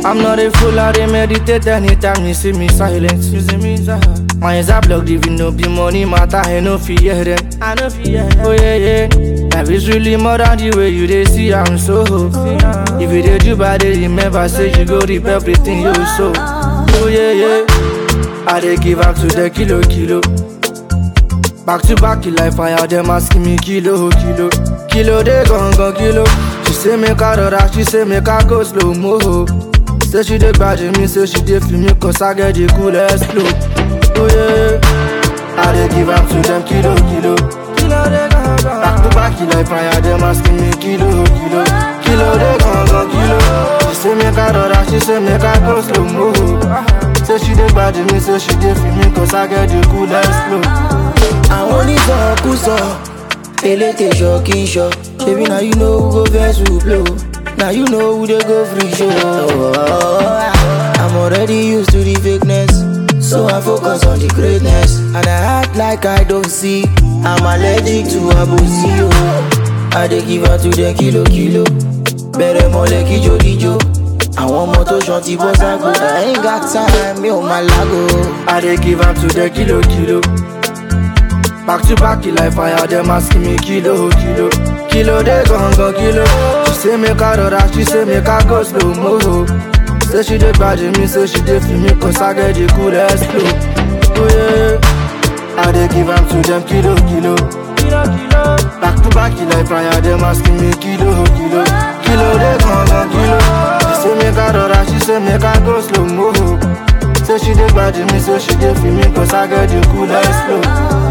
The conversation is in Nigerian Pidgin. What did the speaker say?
I'm not a fool, I dey meditate anytime you see me silent. You see me silent. My eyes are blocked, even no be money matter, I no fear them. I no fear them. Oh yeah, yeah. Life is really more than the way you dey see, I'm so. If you dey do bad, dey remember, say you go reap everything you sow. Oh yeah, yeah. I dey give up to the kilo, kilo. Back to back, you like fire, them asking me kilo, kilo. Kilo, they gon' gon' kilo. She say make I rora, she say make I go slow mo. Say she dey grudge me, say she dey feel me, cause I get the coolest flow. Oh yeah, I dey give up to them kilo, kilo. Kilo, they gon' gon' Back to back, you like fire, them asking me kilo, kilo. Kilo, they gon' gon' kilo. She say make I rora, she say make I go slow mo. Say she dey grudge me, say she dey feel me, cause I get the coolest flow. àwọn onísọkúsọ elétè ṣọ kí n ṣọ ṣebí na you know who go vex who blow na you know who dey go free show. i'm already used to the fakeness so i focus on the greatness and i act like i don't see i'm allergic to abosi o i dey give her to dem kilo kilo bẹ̀rẹ̀ mọ́lẹ̀ kíjokíjo àwọn ọmọ tó ṣan ti bọ́ ságo i ain't got time mi ò máa lágo. I dey give am to the kilo kilo. Back to back, you like fire, them asking me kilo kilo. Kilo they gon' go kilo. She say make I rora, she say make I go slow mo. Say she dey grudge me, say she dey feel me, cause I get the coolest flow. Oh yeah, I dey give am to them kilo kilo. Kilo kilo. Back to back, you like fire, them asking me kilo kilo. Kilo they gon' go kilo. She say make I rora, she say make I go slow mo. Say she dey grudge me, say she dey feel me, cause I get the coolest flow.